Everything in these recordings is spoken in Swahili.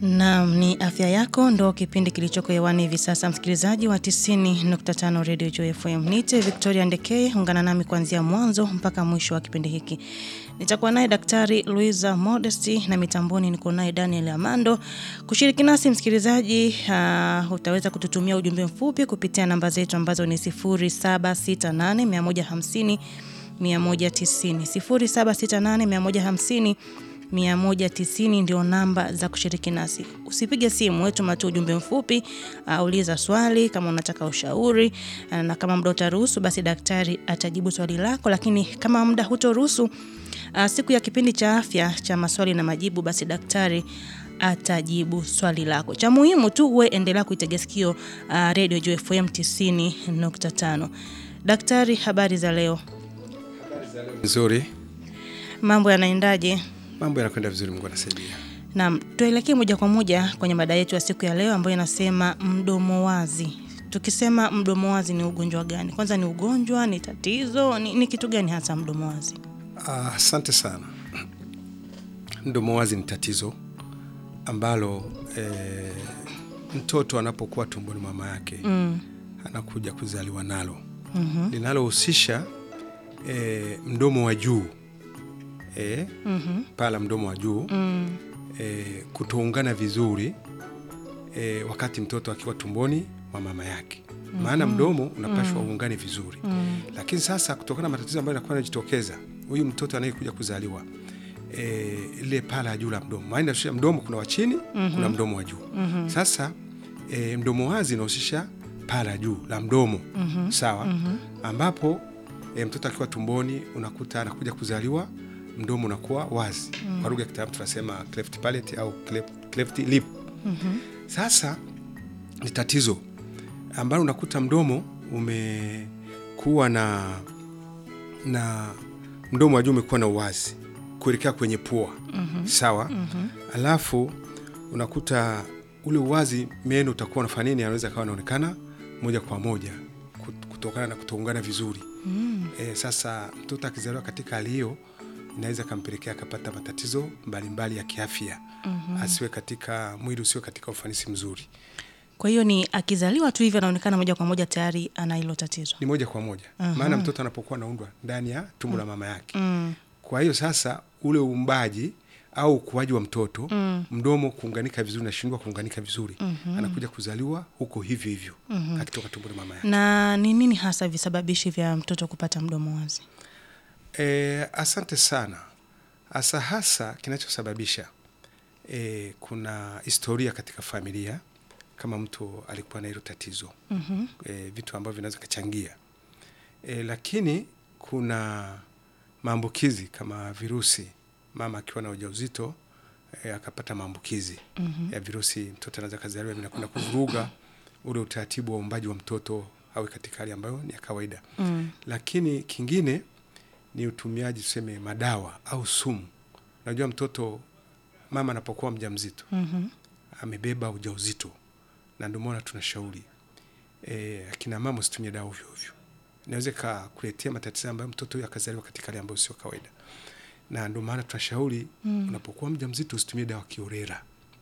Naam, ni afya yako ndo kipindi kilichoko hewani hivi sasa, msikilizaji wa 90.5 Radio Joy FM. Nite Victoria Ndekeye, ungana nami kuanzia mwanzo mpaka mwisho wa kipindi hiki. Nitakuwa naye Daktari Luisa Modesty na mitamboni niko naye Daniel Amando. Kushiriki nasi msikilizaji, uh, utaweza kututumia ujumbe mfupi kupitia namba zetu ambazo ni 0768 150 190 0768 150 190 ndio namba za kushiriki nasi. Usipige simu, wetu matu ujumbe mfupi, uh, uliza swali kama unataka ushauri uh, na kama muda utaruhusu basi daktari atajibu swali lako, lakini kama muda hutoruhusu uh, siku ya kipindi cha afya cha maswali na majibu basi daktari atajibu swali lako. Cha muhimu tu uwe endelea kuitega sikio uh, Radio Joy FM 90.5. Daktari, habari za leo? Nzuri, Mambo yanaendaje? mambo yanakwenda vizuri, Mungu anasaidia. Naam, tuelekee moja kwa moja kwenye mada yetu ya siku ya leo ambayo inasema mdomo wazi. Tukisema mdomo wazi ni ugonjwa gani? Kwanza ni ugonjwa, ni tatizo, ni, ni kitu gani hasa mdomo wazi? Ah, Asante sana. Mdomo wazi ni tatizo ambalo eh, mtoto anapokuwa tumboni mwa mama yake Mm. anakuja kuzaliwa nalo Mhm. linalohusisha eh, mdomo wa juu eh, Mhm. pala mdomo wa juu Mm. eh, kutoungana vizuri eh, wakati mtoto akiwa tumboni mwa mama yake maana mdomo unapashwa uungane vizuri Mm. lakini sasa kutokana na matatizo ambayo yanakuwa yanajitokeza huyu mtoto anayekuja kuzaliwa e, ile pala ya juu la mdomo maana inahusisha mdomo kuna wa chini kuna mdomo wa juu sasa e, mdomo wazi inahusisha pala ya juu la mdomo sawa ambapo e, mtoto akiwa tumboni unakuta anakuja kuzaliwa mdomo unakuwa wazi kwa lugha ya kitaalamu tunasema cleft palate au cleft, cleft lip sasa ni tatizo ambalo unakuta mdomo umekuwa na na mdomo wa juu umekuwa na uwazi kuelekea kwenye pua sawa alafu unakuta ule uwazi meno utakuwa unafanya nini anaweza kawa anaonekana moja kwa moja kut- kutokana na kutoungana vizuri e, sasa mtoto akizaliwa katika hali hiyo inaweza kampelekea akapata matatizo mbalimbali ya kiafya asiwe katika mwili usiwe katika ufanisi mzuri Kwa hiyo ni akizaliwa tu hivi anaonekana moja kwa moja tayari ana hilo tatizo. ni moja kwa moja maana mtoto anapokuwa anaundwa ndani ya tumbo la mama yake Mm. kwa hiyo sasa ule uumbaji au ukuaji wa mtoto mdomo kuunganika vizuri nashindwa kuunganika vizuri anakuja kuzaliwa huko hivyo hivyo akitoka tumbo la mama yake Na ni nini hasa visababishi vya mtoto kupata mdomo wazi? e, asante sana hasa hasa kinachosababisha e, kuna historia katika familia kama mtu alikuwa na hilo tatizo Mhm. e, vitu ambavyo vinaweza kachangia e, lakini kuna maambukizi kama virusi mama akiwa na ujauzito e, akapata maambukizi Mhm. ya virusi mtoto anaweza kazaliwa vinakwenda kuvuruga ule utaratibu wa uumbaji wa mtoto awe katika hali ambayo ni ya kawaida Mm. lakini kingine ni utumiaji tuseme madawa au sumu unajua mtoto mama anapokuwa mjamzito Mhm. amebeba ujauzito na ndio maana tunashauri e, akina mama usitumie dawa ovyo ovyo inaweza ikakuletea matatizo ambayo mtoto huyo akazaliwa katika hali ambayo sio kawaida na ndio maana tunashauri Mm. unapokuwa mjamzito usitumie dawa kiorera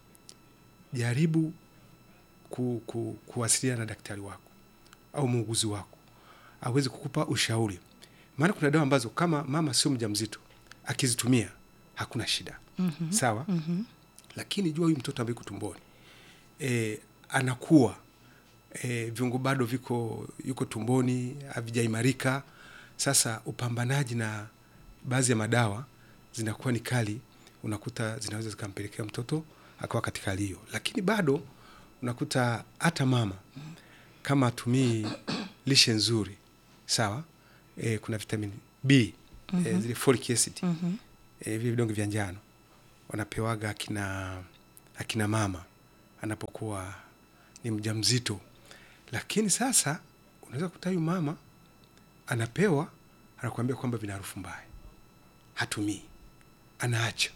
jaribu ku, ku, kuwasiliana na daktari wako au muuguzi wako aweze kukupa ushauri maana kuna dawa ambazo kama mama sio mjamzito akizitumia hakuna shida Mhm. sawa Mhm. lakini jua huyu mtoto ambaye yuko tumboni e, anakuwa e, viungo bado viko yuko tumboni havijaimarika sasa upambanaji na baadhi ya madawa zinakuwa ni kali unakuta zinaweza zikampelekea mtoto akawa katika hali hiyo lakini bado unakuta hata mama kama atumii lishe nzuri sawa e, kuna vitamin b e, zile folic acid Mhm. e, vile vidonge vya njano wanapewaga akina akina mama anapokuwa ni mjamzito lakini sasa unaweza kukuta huyu mama anapewa anakuambia kwamba vina harufu mbaya hatumii anaacha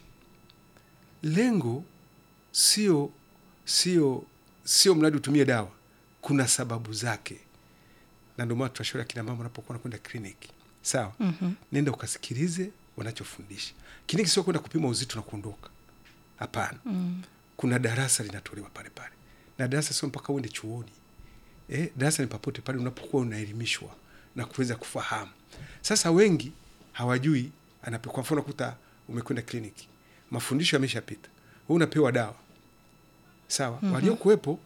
lengo sio sio sio mradi utumie dawa kuna sababu zake na ndio maana tunashauri akina mama wanapokuwa wanakwenda kliniki sawa Mhm. nenda ukasikilize wanachofundisha kliniki sio kwenda kupima uzito na kuondoka hapana Mm. kuna darasa linatolewa pale pale, na darasa sio mpaka uende chuoni eh, darasa ni papote pale unapokuwa unaelimishwa na kuweza kufahamu. Sasa wengi hawajui, anape kwa mfano kuta umekwenda kliniki, mafundisho yameshapita, wewe unapewa dawa sawa. mm -hmm. Waliokuwepo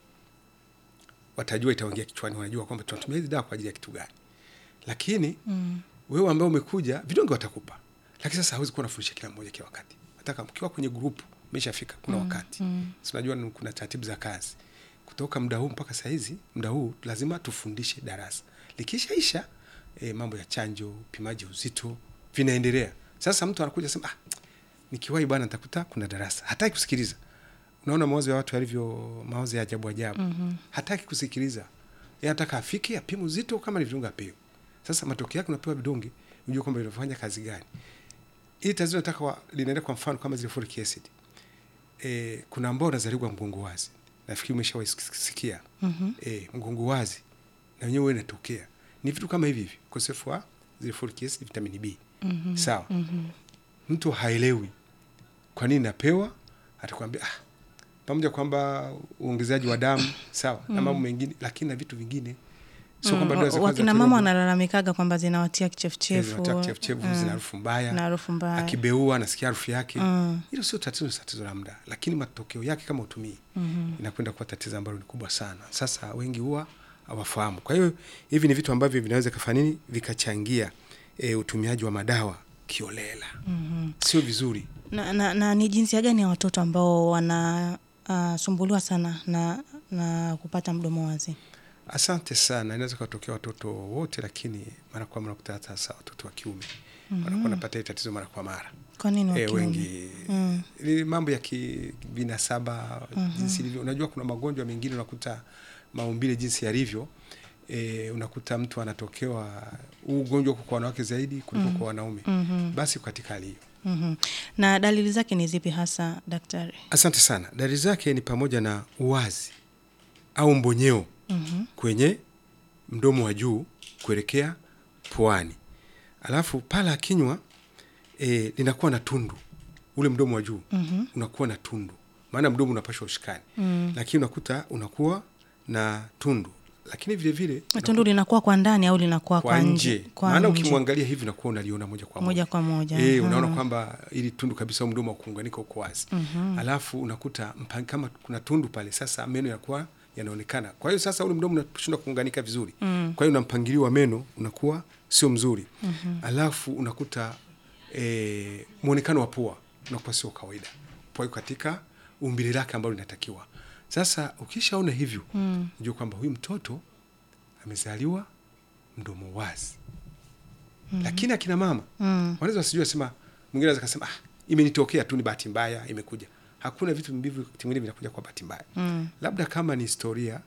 watajua, itaingia kichwani, wanajua kwamba tunatumia hizi dawa kwa ajili ya kitu gani, lakini mm. wewe ambao umekuja, vidonge watakupa, lakini sasa hawezi kuwa nafundisha kila mmoja kila wakati. Nataka mkiwa kwenye grupu umeshafika, kuna mm. wakati mm. si unajua kuna taratibu za kazi kutoka muda huu mpaka saa hizi, muda huu lazima tufundishe darasa. Likishaisha e, mambo ya chanjo, upimaji uzito vinaendelea. Sasa mtu anakuja sema ah, nikiwahi bwana nitakuta kuna darasa, hataki kusikiliza. Unaona mawazo ya watu yalivyo, mawazo ya ajabu ajabu. mm -hmm. Hataki kusikiliza, yeye anataka afike apime uzito, kama ni vidonge apewe. Sasa matokeo yake unapewa vidonge, unajua kwamba vinafanya kazi gani. Hili tatizo nataka linaenda kwa mfano kama zile folic acid. E, kuna ambao wanazaliwa mgongo wazi nafikiri umeshawasikia mm -hmm. E, mgongo wazi na wenyewe huwa inatokea ni vitu kama hivi hivi, ukosefu wa zile folic acid, vitamini B mm -hmm. Sawa mm -hmm. Mtu haelewi kwa nini napewa, atakwambia ah, pamoja kwamba uongezaji wa damu sawa mm -hmm. na mambo mengine, lakini na vitu vingine sio kwamba mm, wakina mama wanalalamikaga kwamba zinawatia kichefuchefu, zinawatia kichefuchefu, zina harufu mbaya, na harufu mbaya, akibeua anasikia harufu yake. Hilo mm. sio tatizo, tatizo la muda, lakini matokeo yake kama utumii mm -hmm. inakwenda kuwa tatizo ambalo ni kubwa sana. Sasa wengi huwa hawafahamu. Kwa hiyo hivi ni vitu ambavyo vinaweza kufanya nini, vikachangia e, utumiaji wa madawa kiolela mm -hmm. sio vizuri. Na, na, na ni jinsia gani ya watoto ambao wanasumbuliwa uh, sana na, na kupata mdomo wazi? Asante sana. Inaweza kutokea watoto wote, lakini mara kwa mara kuta hasa watoto wa kiume mm -hmm. wanakuwa napata hii tatizo mara kwa mara. Kwa nini wa E, kiume? wengi Mm. ni mambo ya kibinasaba jinsi ilivyo. Unajua kuna magonjwa mengine unakuta maumbile jinsi yalivyo, e, unakuta mtu anatokewa huu ugonjwa uko kwa wanawake zaidi kuliko kwa wanaume. Basi katika hali hiyo Mhm. Na dalili zake ni zipi hasa daktari? Asante sana. Dalili zake ni pamoja na uwazi au mbonyeo kwenye mdomo wa juu kuelekea puani, alafu pala ya kinywa e, linakuwa na tundu, ule mdomo wa juu unakuwa na tundu, maana mdomo unapashwa ushikani, lakini unakuta unakuwa na tundu, lakini vile vile Tundu linakuwa kwa ndani au linakuwa kwa nje, Kwa maana nje. ukimwangalia hivi unakuwa unaliona moja kwa moja moja kwa moja. Eh, unaona Mhm. kwamba ili tundu kabisa au mdomo wa kuunganika uko wazi. Alafu unakuta mpa- kama kuna tundu pale, sasa meno yanakuwa yanaonekana. Kwa hiyo sasa ule mdomo unashindwa kuunganika vizuri. Kwa hiyo na mpangilio wa meno unakuwa sio mzuri. Alafu unakuta eh, muonekano wa pua unakuwa sio kawaida. Pua iko katika umbile lake ambalo linatakiwa. Sasa ukishaona hivyo, unajua kwamba huyu mtoto amezaliwa mdomo wazi. Lakini akina mama Mm. wanaweza wasijua sema, mwingine anaweza kasema ah, imenitokea tu, ni bahati mbaya imekuja. Hakuna vitu mbivyo vingine vinakuja kwa bahati mbaya Mm. labda kama ni historia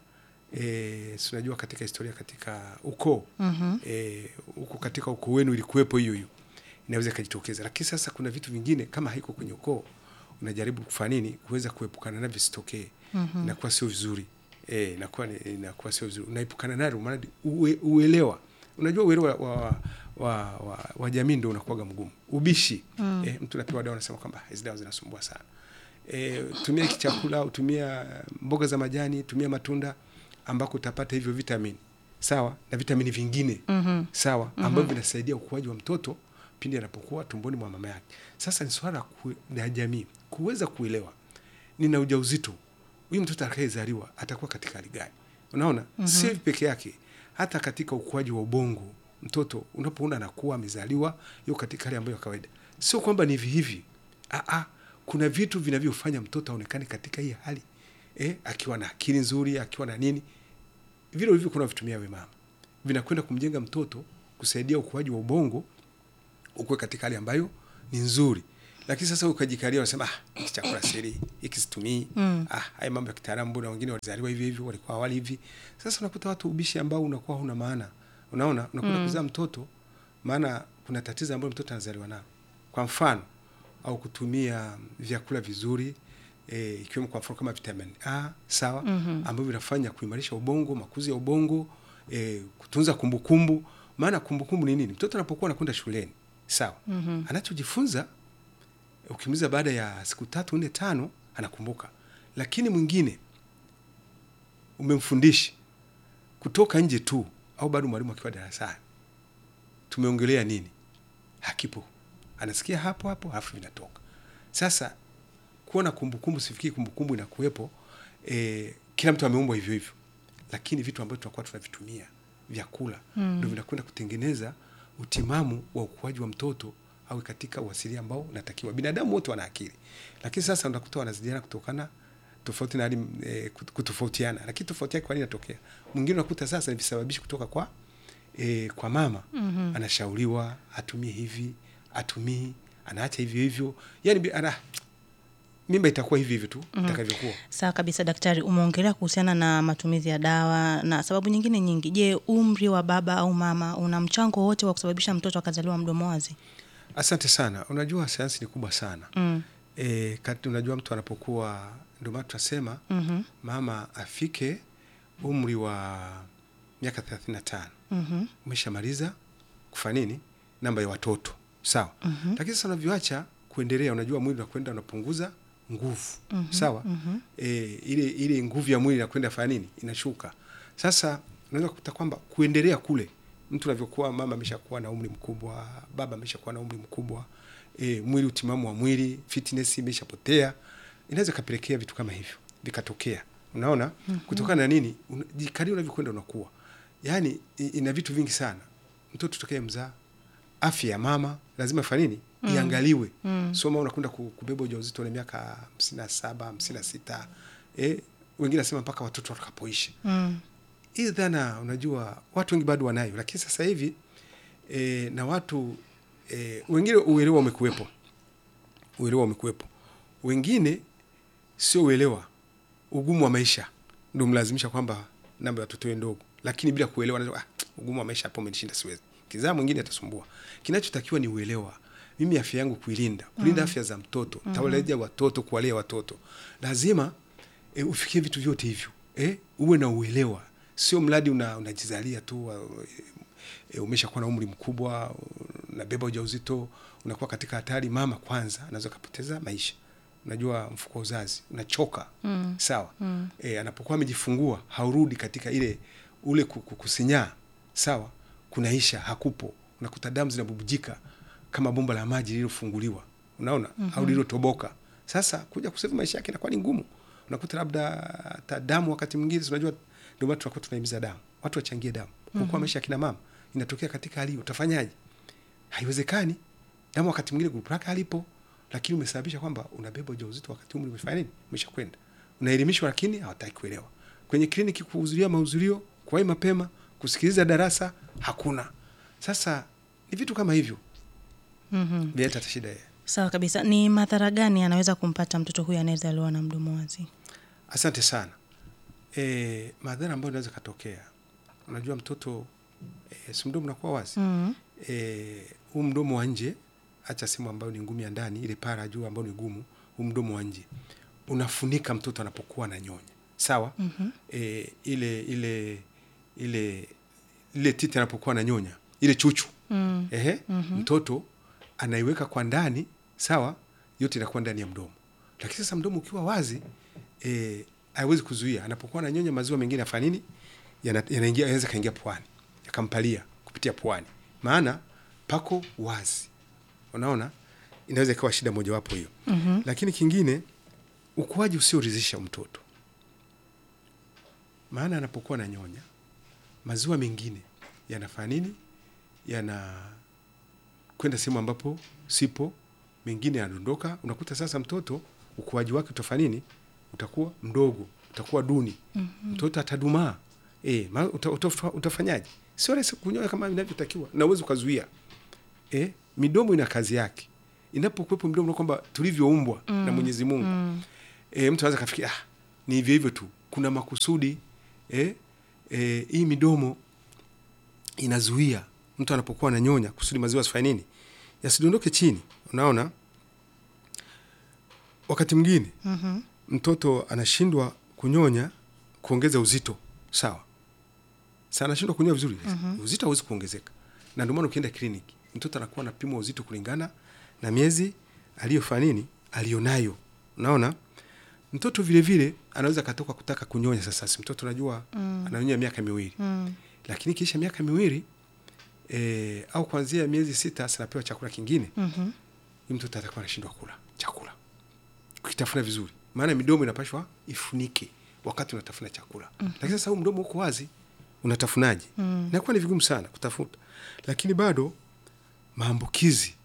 e, si unajua katika historia katika ukoo Mhm. e, huko katika ukoo wenu ilikuwepo hiyo hiyo, inaweza ikajitokeza. Lakini sasa kuna vitu vingine kama haiko kwenye ukoo, unajaribu kufanya nini kuweza kuepukana navyo visitokee. Inakuwa sio vizuri e, inakuwa ni- inakuwa sio vizuri, unaepukana nalo maana ue, uelewa unajua uelewa wa, wa, wa, wa, wa jamii ndio unakuwaga mgumu. Ubishi e, mtu napewa dawa anasema kwamba hizi dawa zinasumbua sana e, tumia hiki chakula, tumia mboga za majani, tumia matunda ambako utapata hivyo vitamini sawa na vitamini vingine Mhm. sawa ambavyo vinasaidia ukuaji wa mtoto pindi anapokuwa tumboni mwa mama yake. Sasa ni swala ku- la jamii kuweza kuelewa, nina ujauzito, huyu mtoto atakayezaliwa atakuwa katika hali gani? Unaona, si hivi peke yake, hata katika ukuaji wa ubongo mtoto unapoona anakuwa amezaliwa yuko katika hali ambayo ya kawaida, sio kwamba ni hivi hivi. Aa, kuna vitu vinavyofanya mtoto aonekane katika hii hali eh, akiwa na akili nzuri, akiwa na nini vile hivyo kuna vitumia we mama vinakwenda kumjenga mtoto kusaidia ukuaji wa ubongo ukuwe katika hali ambayo ni nzuri. Lakini sasa ukajikalia unasema ah, hiki chakula siri hiki situmii. Ah, haya mambo ya kitaalamu, mbona wengine walizaliwa hivi hivi, walikuwa awali hivi. Sasa unakuta watu ubishi ambao unakuwa huna maana. Unaona, unakwenda kuzaa mtoto, maana kuna tatizo ambalo mtoto anazaliwa nalo. Kwa mfano, au kutumia vyakula vizuri e, ikiwemo kwa mfano kama vitamin A sawa, ambavyo vinafanya kuimarisha ubongo, makuzi ya ubongo, e, kutunza kumbukumbu. Maana kumbukumbu ni nini? Mtoto anapokuwa anakwenda shuleni sawa, anachojifunza ukimuuliza baada ya siku tatu nne tano anakumbuka, lakini mwingine umemfundisha kutoka nje tu au bado mwalimu akiwa darasani tumeongelea nini hakipo anasikia hapo hapo alafu vinatoka sasa kuwa na kumbukumbu sifikiri kumbukumbu inakuwepo e, kila mtu ameumbwa hivyo hivyo lakini vitu ambavyo tunakuwa tunavitumia vyakula mm. ndo vinakwenda kutengeneza utimamu wa ukuaji wa mtoto au katika uasilia ambao unatakiwa binadamu wote wana akili lakini sasa unakuta wanazidiana kutokana tofauti na hali e, kutofautiana lakini tofauti yake kwa nini inatokea mwingine unakuta sasa ni visababishi kutoka kwa e, kwa mama mm-hmm. anashauriwa atumie hivi atumii anaacha hivyo hivyo yani ana, mimba itakuwa hivi hivi tu mm-hmm. itakavyokuwa Sawa kabisa daktari, umeongelea kuhusiana na matumizi ya dawa na sababu nyingine nyingi. Je, umri wa baba au mama una mchango wote wa kusababisha mtoto akazaliwa mdomo wazi? asante sana unajua sayansi ni kubwa sana Mm. e, kati unajua mtu anapokuwa ndio maana tunasema Mhm. mama afike umri wa miaka thelathini na tano Mhm. umeshamaliza kufanya nini namba ya watoto sawa mm-hmm. lakini sasa unavyoacha kuendelea unajua mwili unakwenda unapunguza nguvu mm-hmm. sawa mm-hmm. E, ile ile nguvu ya mwili inakwenda fanya nini inashuka sasa unaweza kukuta kwamba kuendelea kule mtu unavyokuwa mama ameshakuwa na umri mkubwa baba ameshakuwa na umri mkubwa e, mwili utimamu wa mwili fitness imeshapotea inaweza ikapelekea vitu kama hivyo vikatokea unaona mm-hmm. kutokana na nini Una- kadri unavyokwenda unakuwa yaani i- ina vitu vingi sana mtoto tokee mzaa afya ya mama lazima ifanye nini mm. iangaliwe mm. soma unakwenda ku- kubeba ujauzito na miaka hamsini na saba hamsini na sita eh, wengine nasema mpaka watoto watakapoisha Mm. hii dhana unajua watu wengi bado wanayo lakini sasa hivi e, na watu e, wengine uelewa umekuwepo uelewa umekuwepo wengine sio uelewa ugumu wa maisha ndo mlazimisha kwamba namba ya watoto iwe ndogo lakini bila kuelewa anasema, ah, ugumu wa maisha hapo umenishinda siwezi kizaa mwingine atasumbua kinachotakiwa ni uelewa mimi afya yangu kuilinda kulinda mm. afya za mtoto mm-hmm. tawaleja watoto kuwalea watoto lazima e, ufikie vitu vyote hivyo e, uwe na uelewa sio mradi una, unajizalia tu uh, e, umeshakuwa na umri mkubwa unabeba ujauzito unakuwa katika hatari mama kwanza anaweza kapoteza maisha unajua mfuko wa uzazi unachoka mm. sawa mm. E, anapokuwa amejifungua haurudi katika ile ule ku- ku- kusinyaa sawa kunaisha hakupo unakuta damu zinabubujika kama bomba la maji lililofunguliwa unaona mm-hmm. au lililotoboka sasa kuja kusevu maisha yake inakuwa ni ngumu unakuta labda hata damu wakati mwingine si unajua ndio maana tunakuwa tunahimiza damu watu wachangie damu kuokoa mm-hmm. maisha ya kina mama inatokea katika hali hiyo utafanyaje haiwezekani damu wakati mwingine grupu lake halipo lakini umesababisha kwamba unabeba ujauzito wakati umri umefanya nini umeshakwenda unaelimishwa lakini hawataki kuelewa kwenye kliniki kuhudhuria mahudhurio kuwahi mapema kusikiliza darasa hakuna sasa ni vitu kama hivyo Mhm. vinaleta hata shida Sawa kabisa. Ni madhara gani anaweza kumpata mtoto huyu anayezaliwa na mdomo wazi? asante sana e, madhara ambayo inaweza katokea unajua mtoto e, si mdomo unakuwa wazi Mhm. eh, huu mdomo wa nje hacha sehemu ambayo ni ngumu ya ndani ile para juu ambayo ni gumu huu mdomo wa nje unafunika mtoto anapokuwa na nyonya sawa mm-hmm. e, ile ile ile ile titi anapokuwa na nyonya ile chuchu Mm. ehe mm-hmm. mtoto anaiweka kwa ndani sawa yote inakuwa ndani ya mdomo lakini sasa mdomo ukiwa wazi eh, haiwezi kuzuia anapokuwa na nyonya maziwa mengine afanya nini Yana- yanaingia yanaweza kaingia puani yakampalia kupitia puani maana pako wazi unaona inaweza ikawa shida mojawapo hiyo mm-hmm. lakini kingine ukuaji usioridhisha mtoto maana anapokuwa na nyonya maziwa mengine yanafanya nini yana kwenda sehemu ambapo sipo mengine yanadondoka unakuta sasa mtoto ukuaji wake utafanya nini utakuwa mdogo utakuwa duni mm-hmm. mtoto atadumaa e, ma, uta, uta, utafanyaje sio rahisi kunyonya kama inavyotakiwa na uwezi ukazuia e, midomo ina kazi yake inapokuwepo midomo kwamba tulivyoumbwa mm. na mwenyezi mungu mm. e, mtu anaweza kafikia ah, ni hivyo hivyo tu kuna makusudi e, e, hii midomo inazuia mtu anapokuwa ananyonya kusudi maziwa asifanye nini yasidondoke chini unaona wakati mwingine Mhm. mtoto anashindwa kunyonya kuongeza uzito sawa sa anashindwa kunyonya vizuri mm-hmm. uzito hauwezi kuongezeka na ndio maana ukienda kliniki mtoto anakuwa anapimwa uzito kulingana na miezi aliyofanya nini aliyonayo unaona mtoto vile vile anaweza katoka kutaka kunyonya sasa si mtoto unajua mm. ananyonya miaka miwili Mm. lakini kisha miaka miwili e, au kuanzia miezi sita sinapewa chakula kingine Mhm. huyu mtoto atakuwa anashindwa kula chakula ukitafuna vizuri maana midomo inapashwa ifunike wakati unatafuna chakula mm. lakini sasa huu mdomo uko wazi unatafunaje Mm. inakuwa ni vigumu sana kutafuta lakini bado maambukizi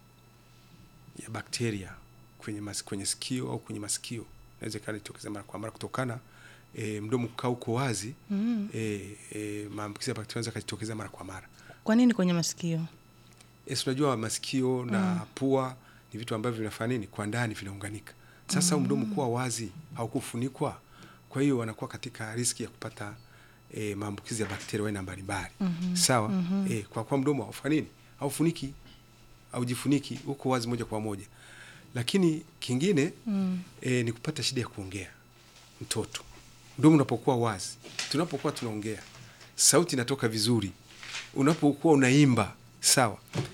ya bakteria kwenye, mas, kwenye sikio au kwenye masikio inaweza ikawa inatokeza mara kwa mara kutokana e, mdomo kukaa uko wazi Mm. e, e, maambukizi ya bakteria yanaweza kajitokeza mara kwa mara Kwa nini kwenye masikio? e, si unajua masikio na pua ni vitu ambavyo vinafanya nini kwa ndani vinaunganika sasa mm. mdomo kuwa wazi haukufunikwa kwa hiyo wanakuwa katika riski ya kupata e, maambukizi ya bakteria aina mbalimbali mm-hmm. sawa mm-hmm. E, kwa kuwa mdomo haufanyi nini haufuniki haujifuniki uko wazi moja kwa moja lakini kingine mm. e, ni kupata shida ya kuongea mtoto mdomo unapokuwa wazi tunapokuwa tunaongea sauti inatoka vizuri unapokuwa unaimba sawa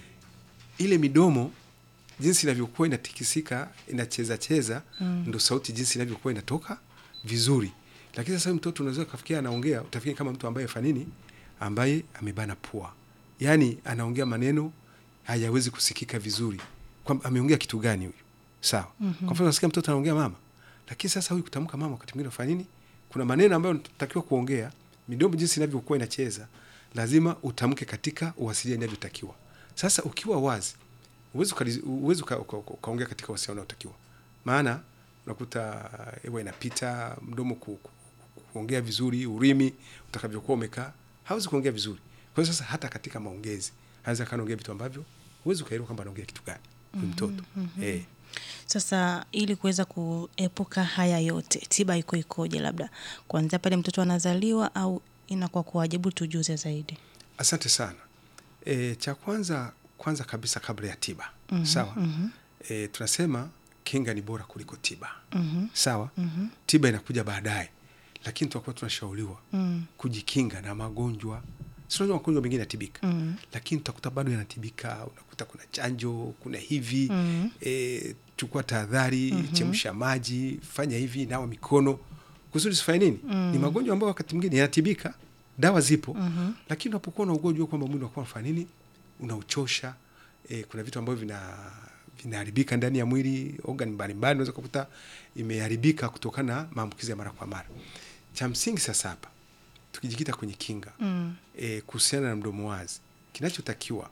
ile midomo jinsi inavyokuwa inatikisika inacheza cheza mm. ndo sauti jinsi inavyokuwa inatoka vizuri lakini sasa huyu mtoto unaweza kafikia anaongea utafikiri kama mtu ambaye fanini ambaye amebana pua yaani anaongea maneno hayawezi kusikika vizuri kwamba ameongea kitu gani huyu sawa mm-hmm. kwa mfano nasikia mtoto anaongea mama lakini sasa huyu kutamka mama wakati mwingine unafanya nini kuna maneno ambayo natakiwa kuongea midomo jinsi inavyokuwa inacheza lazima utamke katika uwasiliano inavyotakiwa sasa ukiwa wazi uwezi ukali- uwezi uka- uka- uka- ukaongea katika uwasiliano unaotakiwa maana unakuta hewa inapita mdomo ku, ku, ku, kuongea vizuri urimi utakavyokuwa umekaa hawezi kuongea vizuri kwa hiyo sasa hata katika maongezi anaweza kanaongea vitu ambavyo huwezi ukaelewa kwamba anaongea kitu gani huyu mtoto eh. Sasa ili kuweza kuepuka haya yote, tiba iko ikoje? Labda kuanzia pale mtoto anazaliwa au inakuwa kuwajibu, tujuze zaidi. Asante sana. E, cha kwanza kwanza kabisa kabla ya tiba mm-hmm, sawa mm-hmm. E, tunasema kinga ni bora kuliko tiba mm-hmm. sawa mm-hmm. tiba inakuja baadaye, lakini tunakuwa tunashauriwa mm. kujikinga na magonjwa sinajua magonjwa mengine yanatibika mm. lakini utakuta bado yanatibika unakuta kuna chanjo kuna hivi mm. e, chukua tahadhari mm-hmm. chemsha maji fanya hivi nawa mikono kusudi sifanye nini mm. ni magonjwa ambayo wakati mwingine yanatibika dawa zipo mm-hmm. lakini unapokuwa na ugonjwa kwamba mwili unakuwa unafanya nini unauchosha e, kuna vitu ambavyo vina vinaharibika ndani ya mwili organ mbalimbali unaweza kukuta imeharibika kutokana na maambukizi ya mara kwa mara cha msingi sasa hapa tukijikita kwenye kinga mm. e, kuhusiana na mdomo wazi kinachotakiwa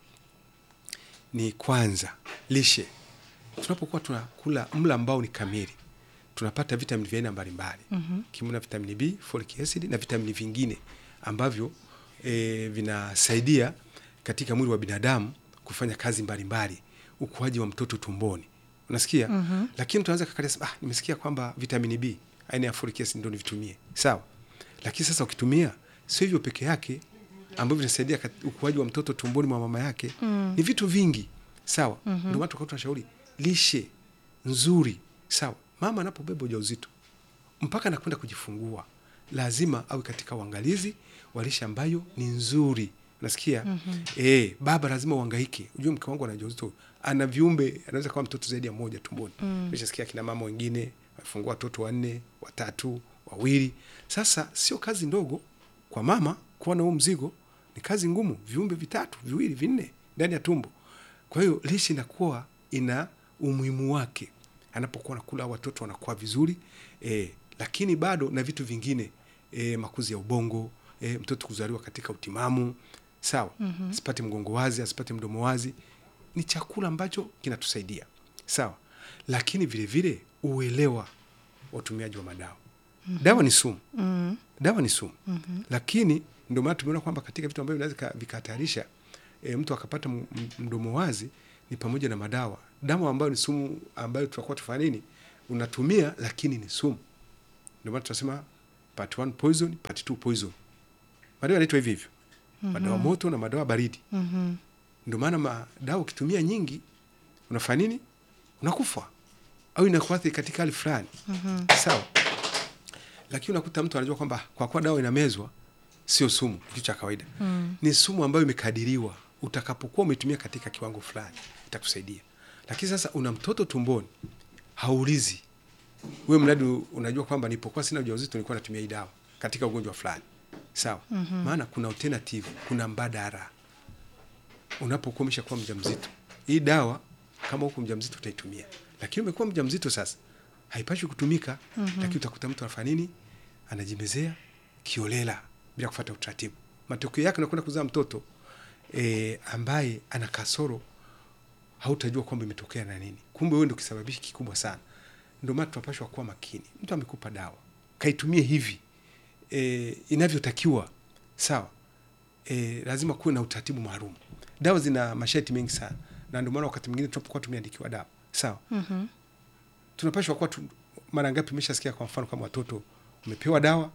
ni kwanza lishe tunapokuwa tunakula mla ambao ni kamili tunapata vitamini vya aina mbalimbali mm-hmm. kimuna vitamini b folic acid na vitamini vingine ambavyo e, vinasaidia katika mwili wa binadamu kufanya kazi mbalimbali ukuaji wa mtoto tumboni unasikia mm-hmm. lakini mtu anaweza kakalia ah, nimesikia kwamba vitamini b aina ya folic acid ndio nivitumie sawa lakini sasa ukitumia sio hivyo peke yake ambavyo vinasaidia kat- ukuaji wa mtoto tumboni mwa mama yake mm. ni vitu vingi sawa mm-hmm. ndio maana tukawa tunashauri lishe nzuri sawa mama anapobeba ujauzito mpaka anakwenda kujifungua lazima awe katika uangalizi wa lishe ambayo ni nzuri unasikia mm-hmm. e, baba lazima uangaike ujue mke wangu ana ujauzito ana viumbe anaweza kuwa mtoto zaidi ya mmoja tumboni mm. meshasikia kina mama wengine wamefungua watoto wanne watatu wawili sasa sio kazi ndogo kwa mama kuwa na huu mzigo ni kazi ngumu viumbe vitatu viwili vinne ndani ya tumbo kwa hiyo lishe inakuwa ina umuhimu wake anapokuwa nakula watoto wanakuwa vizuri e, lakini bado na vitu vingine e, makuzi ya ubongo e, mtoto kuzaliwa katika utimamu sawa mm-hmm. asipate mgongo wazi asipate mdomo wazi ni chakula ambacho kinatusaidia sawa lakini vile vile uelewa wa utumiaji wa madawa mm-hmm. dawa ni sumu mm-hmm. dawa ni sumu mm-hmm. lakini ndio maana tumeona kwamba katika vitu ambavyo vinaweza vikahatarisha e, mtu akapata m- m- mdomo wazi ni pamoja na madawa dawa ambayo ni sumu ambayo tunakuwa tufanya nini unatumia lakini ni sumu ndio maana tunasema part one poison part two poison madawa yanaitwa hivi hivyo mm-hmm. madawa moto na madawa baridi mm-hmm. ndio maana madawa ukitumia nyingi unafanya nini unakufa au inakuathiri katika hali fulani mm-hmm. sawa lakini unakuta mtu anajua kwamba kwa kuwa dawa inamezwa sio sumu kitu cha kawaida mm. ni sumu ambayo imekadiriwa utakapokuwa umetumia katika kiwango fulani itakusaidia lakini sasa una mtoto tumboni haulizi wewe mradi unajua kwamba nipokuwa sina ujauzito nilikuwa natumia hii dawa katika ugonjwa fulani sawa mm-hmm. maana kuna alternative kuna mbadala unapokuwa umeshakuwa mjamzito hii dawa kama huko mjamzito utaitumia lakini umekuwa mjamzito sasa haipashwi kutumika mm-hmm. lakini utakuta mtu anafanya nini anajimezea kiolela bila kufuata utaratibu matokeo yake unakwenda kuzaa mtoto e, ambaye ana kasoro hautajua kwamba imetokea na nini kumbe wewe ndio kisababishi kikubwa sana ndio maana tunapashwa kuwa makini mtu amekupa dawa kaitumie hivi e, inavyotakiwa sawa e, lazima kuwe na utaratibu maalum dawa zina masharti mengi sana na ndio maana wakati mwingine tunapokuwa tumeandikiwa dawa sawa Mhm. tunapashwa kuwa tu, mara ngapi umeshasikia kwa mfano kama watoto umepewa dawa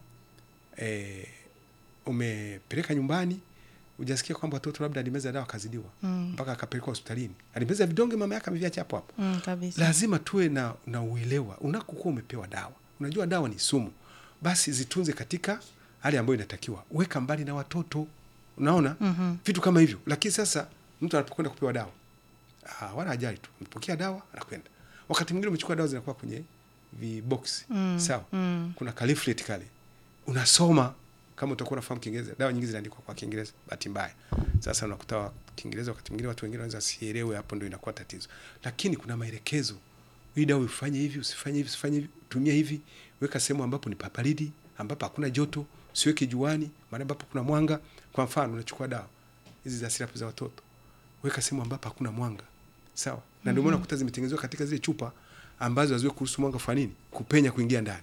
e, umepeleka nyumbani ujasikia kwamba watoto labda alimeza dawa akazidiwa Mm. mpaka akapelekwa hospitalini alimeza vidonge mama yake ameviacha hapo hapo Mm, kabisa. lazima tuwe na, na uelewa unakokuwa umepewa dawa unajua dawa ni sumu basi zitunze katika hali ambayo inatakiwa weka mbali na watoto unaona Mhm. vitu kama hivyo lakini sasa mtu anapokwenda kupewa dawa ah, wala ajali tu mpokea dawa anakwenda wakati mwingine umechukua dawa zinakuwa kwenye vibox Mm, sawa mm. kuna kaliflet kale unasoma kama utakuwa unafahamu kiingereza dawa nyingi zinaandikwa kwa kiingereza bahati mbaya sasa unakuta wa- kiingereza wakati mwingine watu wengine wanaweza sielewe hapo ndio inakuwa tatizo lakini kuna maelekezo hii dawa ufanye hivi usifanye hivi usifanye hivi tumia hivi weka sehemu ambapo ni paparidi ambapo hakuna joto usiweke juani mahali ambapo kuna mwanga kwa mfano unachukua dawa hizi za sirapu za watoto weka sehemu ambapo hakuna mwanga sawa na ndio maana kuta zimetengenezwa katika zile chupa ambazo haziwe kuruhusu mwanga kufanya nini kupenya kuingia ndani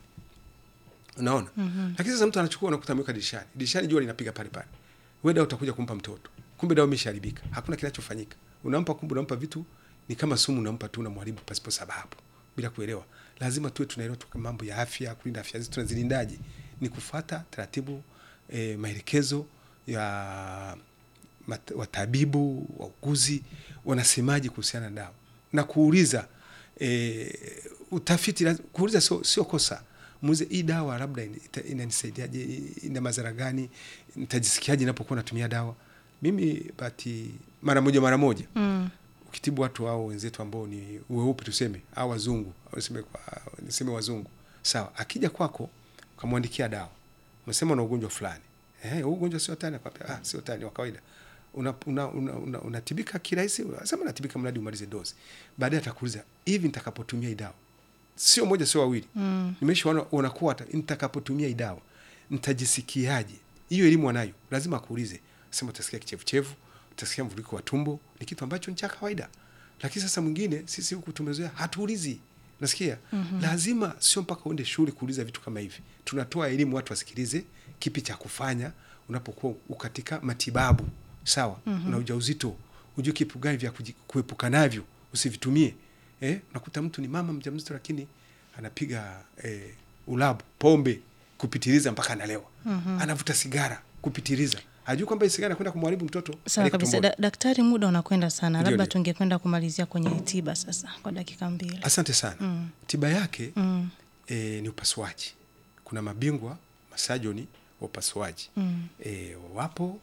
unaona mm-hmm. lakini sasa mtu anachukua unakuta ameweka dirishani dirishani jua linapiga pale pale wewe dawa utakuja kumpa mtoto kumbe dawa imeshaharibika hakuna kinachofanyika unampa kumbe unampa vitu ni kama sumu unampa tu unamharibu pasipo sababu bila kuelewa lazima tuwe tunaelewa tu mambo ya afya kulinda afya zetu tunazilindaje ni kufuata taratibu eh, maelekezo ya mat, watabibu wauguzi wanasemaje kuhusiana na dawa na kuuliza e, utafiti laz- kuuliza sio, sio kosa muulize hii dawa labda ina- ita- inanisaidiaje ina madhara gani nitajisikiaje inapokuwa natumia dawa mimi bati mara moja mara moja Mm. ukitibu watu hao wenzetu ambao ni weupe tuseme au wazungu au niseme, kwa- niseme wazungu sawa akija kwako ukamwandikia dawa umesema una ugonjwa fulani eh, huu ugonjwa sio tani akwambia ah, sio tani wa kawaida unatibika una, una, una, unatibika kirahisi unasema natibika mradi umalize dozi baadaye atakuuliza hivi nitakapotumia hii dawa sio moja sio wawili Mm. nimeshaona unakuwa hata nitakapotumia hii dawa nitajisikiaje hiyo elimu anayo lazima akuulize sema utasikia kichefuchefu utasikia mvuliko wa tumbo ni kitu ambacho ni cha kawaida lakini sasa mwingine sisi huku tumezoea hatuulizi nasikia mm-hmm. lazima sio mpaka uende shule kuuliza vitu kama hivi tunatoa elimu watu wasikilize kipi cha kufanya unapokuwa u katika matibabu sawa mm-hmm. una ujauzito ujue kipu gani vya kuji- kuepuka navyo usivitumie eh, unakuta mtu ni mama mjamzito lakini anapiga eh, ulabu pombe kupitiliza mpaka analewa mm-hmm. anavuta sigara kupitiliza hajui kwamba hii sigara inakwenda kumharibu mtoto Sawa aliye kabisa. tumboni. Da, daktari, muda unakwenda sana, Ndio, labda ndio. tungekwenda kumalizia kwenye tiba sasa kwa dakika mbili. asante sana mm. tiba yake Mm. e, ni upasuaji kuna mabingwa masajoni wa upasuaji Mm. e, wapo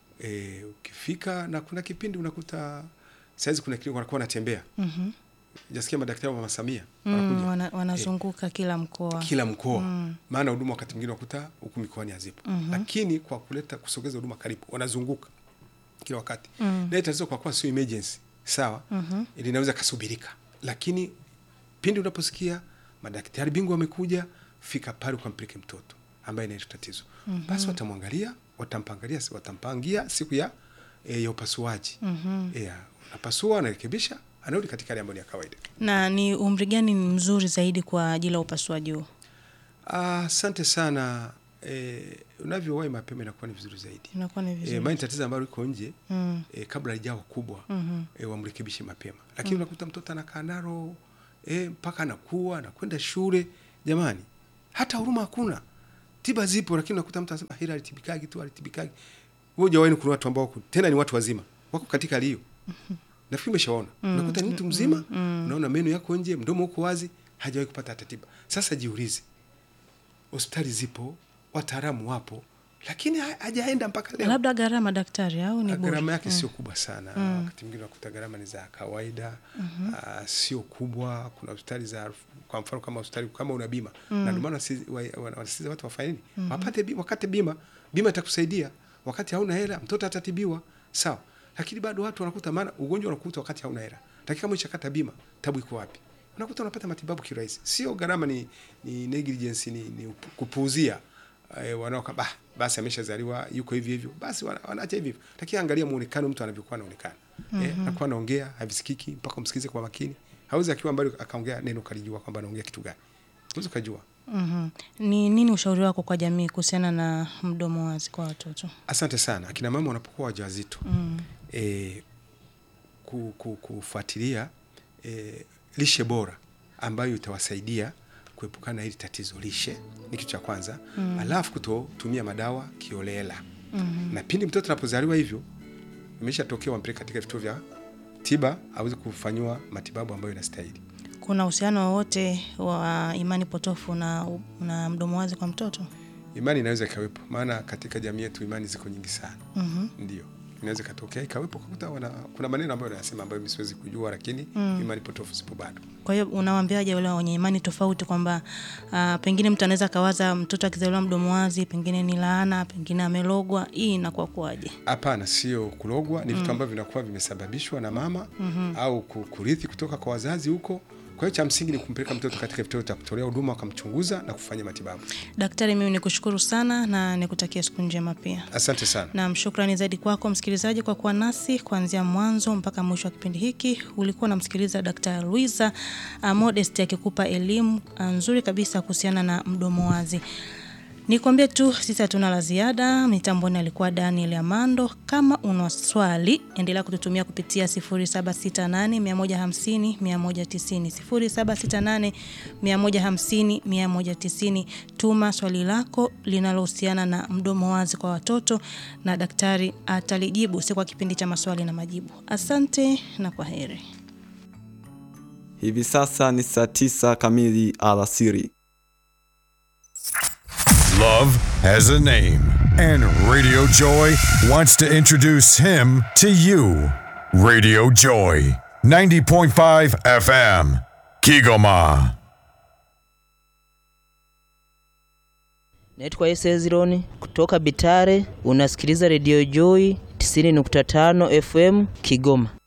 e, ukifika na kuna kipindi unakuta saizi kuna kliniki wanakuwa wanatembea Mhm. jasikia madaktari wa mama Samia Mm, wanakuja wana, wanazunguka kila mkoa. kila mkoa Mm. maana huduma wakati mwingine wakuta huku mikoani hazipo Mhm. lakini kwa kuleta kusogeza huduma karibu wanazunguka kila wakati Mm. na hii tatizo kwa kuwa sio emergency sawa Mhm. linaweza kasubirika lakini pindi unaposikia madaktari bingwa wamekuja fika pale ukampeleke mtoto ambaye ina hilo tatizo mm-hmm. basi watamwangalia watampangalia watampangia siku ya e, ya upasuaji Mhm. e, unapasua anarekebisha anarudi katika hali ambayo ni ya kawaida Na ni umri gani ni mzuri zaidi kwa ajili ya upasuaji huo? Ah, asante sana e, unavyowahi mapema inakuwa ni vizuri zaidi Inakuwa ni e, vizuri. maana tatizo ambalo liko nje Mm. e, kabla lijawa kubwa Mhm. e, wamrekebishe mapema lakini unakuta mtoto anakaa nalo e, mpaka anakuwa anakwenda shule jamani hata huruma hakuna tiba zipo lakini unakuta mtu anasema hili alitibikagi tu alitibikagi wewe hujawahi kuna watu ambao wako- tena ni watu wazima wako katika hali hiyo nafikiri umeshaona unakuta ni mtu mzima unaona meno yako nje mdomo uko wazi hajawahi kupata hata tiba sasa jiulize hospitali zipo wataalamu wapo lakini ha- hajaenda mpaka leo labda gharama daktari au ni bure gharama yake sio kubwa sana wakati mwingine unakuta gharama ni za kawaida ah, sio kubwa kuna hospitali za kwa mfano kama hospitali kama una bima na ndio maana wanasi- wa- wa- wanasisitiza watu wafanye nini wapate bima, wakate bima bima itakusaidia wakati hauna hela mtoto atatibiwa sawa lakini bado watu wanakuta maana ugonjwa unakuta wakati hauna hela lakini kama ushakata bima tabu iko wapi unakuta unapata matibabu kirahisi sio gharama ni, ni negligence ni, ni upu- kupuuzia eh, wanaoka bah, basi ameshazaliwa yuko hivi hivyo basi wana- wanaacha hivi hivyo lakini angalia muonekano mtu anavyokuwa anaonekana eh, nakuwa anaongea havisikiki mpaka umsikize kwa makini hawezi akiwa mbali akaongea neno kalijua kwamba anaongea kitu gani huwezi ukajua Mhm. ni nini ushauri wako kwa jamii kuhusiana na mdomo wazi kwa watoto asante sana akina mama wanapokuwa wajawazito mm. e, ku, ku, kufuatilia e, lishe bora ambayo itawasaidia kuepukana na hili tatizo lishe ni kitu cha kwanza mm. alafu kutotumia madawa kiolela mm. na pindi mtoto anapozaliwa hivyo imeshatokea wampeleka katika vituo vya tiba aweze kufanyiwa matibabu ambayo inastahili kuna uhusiano wowote wa imani potofu na, na mdomo wazi kwa mtoto imani inaweza ikawepo maana katika jamii yetu imani ziko nyingi sana mm-hmm. ndio inaweza ikatokea ikawepo kakuta wana, kuna maneno ambayo wanasema ambayo mi siwezi kujua lakini mm. imani potofu zipo bado kwa hiyo unawambiaje wale wenye imani tofauti kwamba uh, pengine mtu anaweza akawaza mtoto akizaliwa mdomo wazi pengine ni laana pengine amelogwa hii inakuwa kuwaje hapana sio kulogwa ni vitu ambavyo vinakuwa vimesababishwa na mama mm-hmm. au ku- kurithi kutoka kwa wazazi huko kwa hiyo cha msingi ni kumpeleka mtoto katika vituo cha kutolea huduma wakamchunguza na kufanya matibabu daktari mimi nikushukuru sana na nikutakia siku njema pia asante sana Naam, shukrani zaidi kwako msikilizaji kwa kuwa nasi kuanzia mwanzo mpaka mwisho wa kipindi hiki. Ulikuwa unamsikiliza Dr. Luisa uh, Modest akikupa elimu uh, nzuri kabisa kuhusiana na mdomo wazi. Nikwambie tu sisi hatuna la ziada. Mitamboni alikuwa Daniel Amando. Kama una swali, endelea kututumia kupitia 0768 150 190 0768 150 190. Tuma swali lako linalohusiana na mdomo wazi kwa watoto na daktari atalijibu, si kwa kipindi cha maswali na majibu. Asante na kwa heri. Hivi sasa ni saa tisa kamili alasiri. Love has a name, and Radio Joy wants to introduce him to you. Radio Joy, 90.5 FM, Kigoma. Naitwa Ese Hezironi kutoka Bitare. Unasikiliza redio Joy 90.5 FM Kigoma.